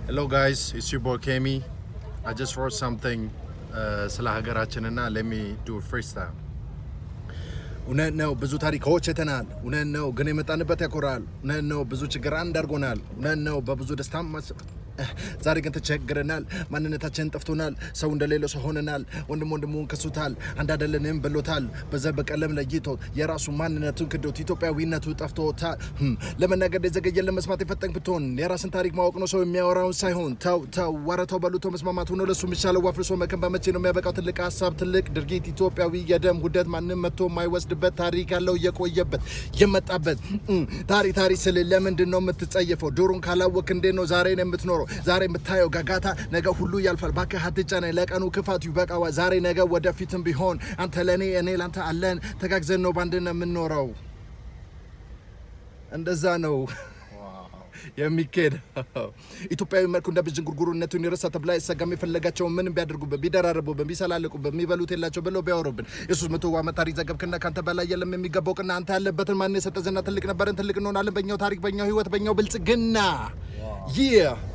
Hello guys, it's your boy Kemi. I just wrote something uh, ስለ ሀገራችንና let me do a freestyle. እውነት ነው ብዙ ታሪኮች አይተናል። እውነት ነው ግን የመጣንበት ያኮራል። እውነት ነው ብዙ ችግር አንድ አድርጎናል። እውነት ነው በብዙ ደስታ ዛሬ ግን ተቸግረናል። ማንነታችንን ጠፍቶናል። ሰው እንደሌለው ሰው ሆነናል። ወንድም ወንድሙን ከሱታል። አንድ አይደለንም ብሎታል። በዘር በቀለም ለይቶት የራሱ ማንነቱን ክዶት ኢትዮጵያዊነቱ ጠፍቶታል። ህም፣ ለመናገር የዘገየ ለመስማት የፈጠን ብትሆን የራስን ታሪክ ማወቅ ነው ሰው የሚያወራውን ሳይሆን ተው ተው ወረተው በሉቶ መስማማት ሆኖ ለሱ የሚሻለው ዋፍርሶ መከን በመቼ ነው የሚያበቃው? ትልቅ ሀሳብ ትልቅ ድርጊት ኢትዮጵያዊ የደም ጉደት ማንም መጥቶ የማይወስድበት ታሪክ ያለው የቆየበት የመጣበት እም፣ ታሪ ታሪ ስል ለምንድን ነው የምትጸየፈው? ዶሮን ካላወቅ እንዴት ነው ዛሬን የምትኖረው? ዛሬ የምታየው ጋጋታ ነገ ሁሉ ያልፋል። እባክህ አትጨነቅ፣ ለቀኑ ክፋቱ ይበቃዋል። ዛሬ ነገ ወደፊትም ቢሆን አንተ ለእኔ እኔ ላንተ አለን። ተጋግዘን ነው ባንድ ነው የምንኖረው። እንደዛ ነው የሚኬድ ኢትዮጵያዊ መልኩ እንደ ብዥን ጉርጉርነቱን የረሳ ተብላ አይሰጋም። የፈለጋቸውን ምንም ቢያደርጉብን ቢደራረቡብን ቢሰላልቁብን የሚበሉት የላቸው ብለው ቢያወሩብን የሱስ መቶ ዓመት ታሪክ ዘገብክና ከአንተ በላይ የለም የሚገባው ቅና አንተ ያለበትን ማን የሰጠ ዝና ትልቅ ነበረን ትልቅ እንሆናለን። በኛው ታሪክ በኛው ህይወት በኛው ብልጽግና ይህ